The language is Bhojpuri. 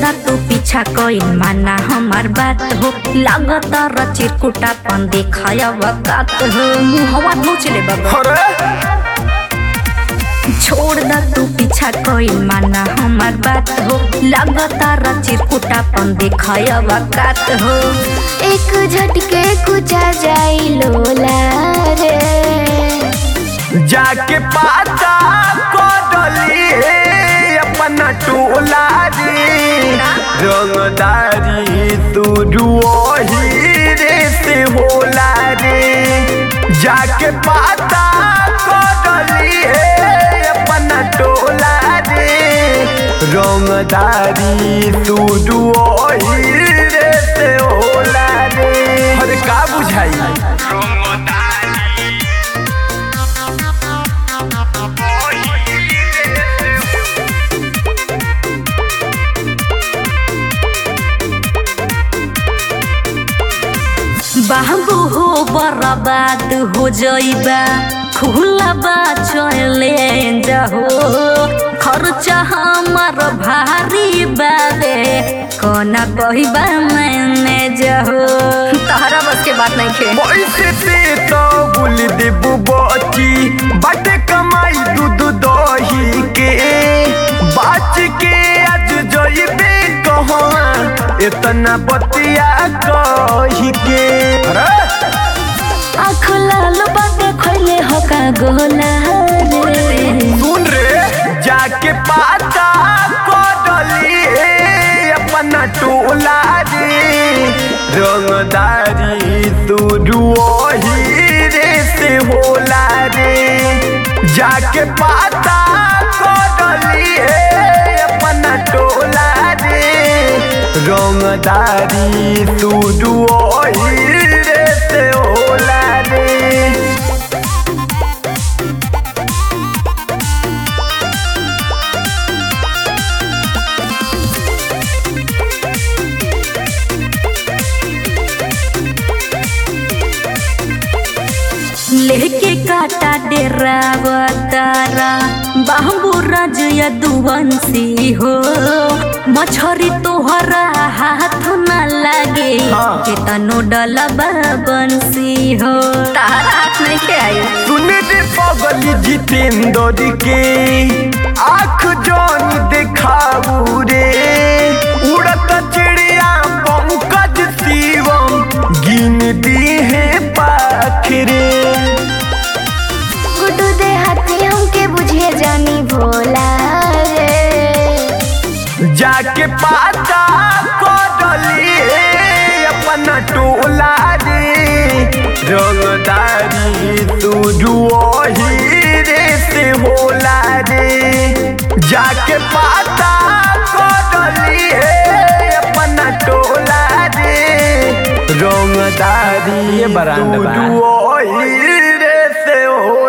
दा तू पीछा कोई माना हमार बात हो लागत चिरकुटा पन दिखाया वकात हो मुहवा नोचले बाबा अरे छोड़ दा तू पीछा कोई माना हमार बात हो लगातार चिरकुटा पन दिखाया वकात हो एक झटके कुचा जाई लोला रे जाके पाता कोडली अपना टोला रे रंगदारी तू रुओही रे से होला रे जाके पाता कोडली अपना टोला रे रंगदारी तू रुओही रे से होला रे अरे का बुझाई बाबू हो बर्बाद हो जइबा खुला बा चले जाहो खर्चा हमार भारी बाबे कोना कहिबा मैंने जाहो तहरा बस के बात नहीं खे पैसे से तो बुल देबू बची बाटे कमाई दूध दही के बाच के आज जइबे कहाँ इतना बतिया कही के अरे आँख लाल बाटे खोले हो का गोला रे सुन रे जाके पाता कोडली अपना टोला रे रंगदारी तू रुओही रे से होला रे जाके पाता कोडली अपना टोला रे रंगदारी तू रुओही रे से होला रे लेके काटा डेरा तारा बाबू राज यदुवंशी हो मछरी तोहरा हाथ न लागे हाँ। केतनो डलबा बंसी हो तारा हाथ नहीं के आई सुने रे पगली जितेंद्र के आँख जौन देखाऊ रे उड़त चिड़िया पंकज शिवम गिनती है पाखरे गुड्डू दे हाथी हमके बुझे जानी भोला रे जाके पाता कोडली अपना टोला रे रंगदारी तू रुओही रे से होला रे जाके पाता कोडली अपना टोला रे रंगदारी ये बरांड तू बा। रुओही रे से होला